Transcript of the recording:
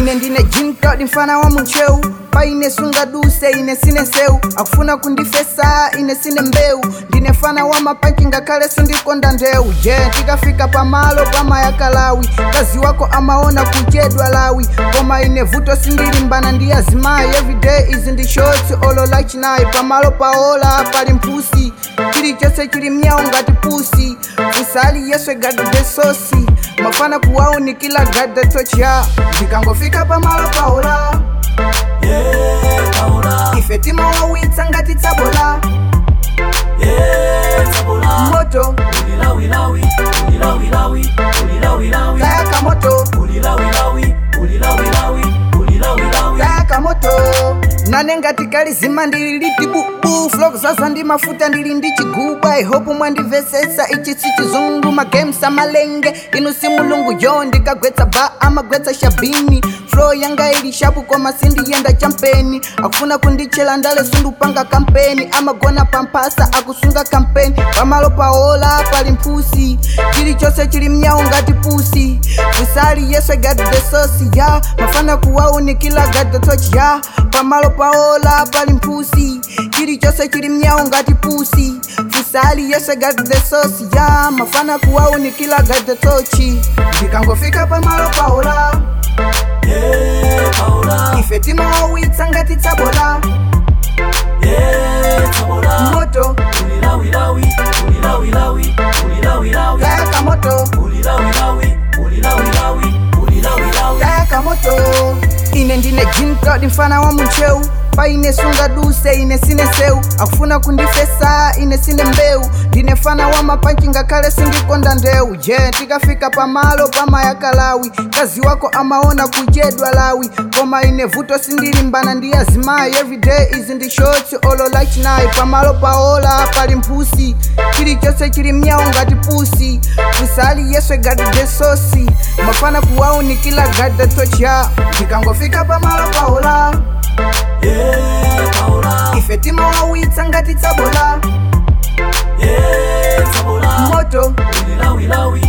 ine ndine jinkadi mfana wa muncheu paine sungaduse ine sine nseu akufuna kundifesa ine sine mbeu ndine fana wa mapanchi ngakhale sindikonda ndeu je tikafika pamalo pamayakalawi kazi wako amaona kuchedwa lawi koma ine vuto sindilimbana ndi azimayi everyday izi ndi shorts olo lachinayi pamalo paola pali mphusi chilichonse chili mnyawo ngati pusi usali yeswe gadde sosi mafana kuwaunikila gadde tocha ndikangofika pamalo paola Yeah, Paola. ife timawawitsa ngati tsabola Yeah, Tabola. moto Ulilawilawi, ulilawilawi, ulilawilawi, tayaka moto ulilawilawi, ulilawilawi, ulilawilawi. tayaka moto nane ngati kalizima ndili liti bubu flok zaza ndi mafuta ndili ndi chiguba ihopu mwandivesesa ichi si chizungu magames amalenge inu si mulungu jo ndikagwetsa ba amagwetsa shabini flo yanga ili shapu koma sindiyenda champeni akufuna kundichela ndale sundupanga kampeni amagona pamphasa akusunga kampeni pamalo paola pali mphusi chilichonse chili mnyawo ngati pusi usali yeswe gadi the sosi ya mafana kuwaunikila gadi the touch ya pamalo paola pali mphusi chilichonse chili mnyawo ngati pusi fusali yeswe gadi the sosi ya mafana kuwaunikila gadi the tochi ndikangofika pamalo paola Yeah, Paola. ife timawawitsa ngati tsabola Yeah, Tabola. moto Ulilawilawi, ulilawilawi, ulilawilawi, tayaka moto ulilawilawi, ulilawilawi, ulilawilawi. tayaka moto ine ndine jinkadi mfana wa muncheu paine sungaduse ine sine nseu akufuna kundifesa ine sine mbeu ndine fana wa mapanchi ngakhale sindikonda ndeu je tikafika pamalo pamayakalawi kazi wako amaona kuchedwa lawi koma ine vuto sindilimbana ndi azimayi everyday izi ndi shorts olo lachinayi pamalo paola pali mphusi chilichonse chili mnyawo ngati pusi usali yeswe gadi de sosi mafana kuwaunikila gadi de tocha ndikangofika pamalo paola Yeah, Paola. ife timawawitsa ngati tsabola Yeah, Tabola. moto Ulilawilawi,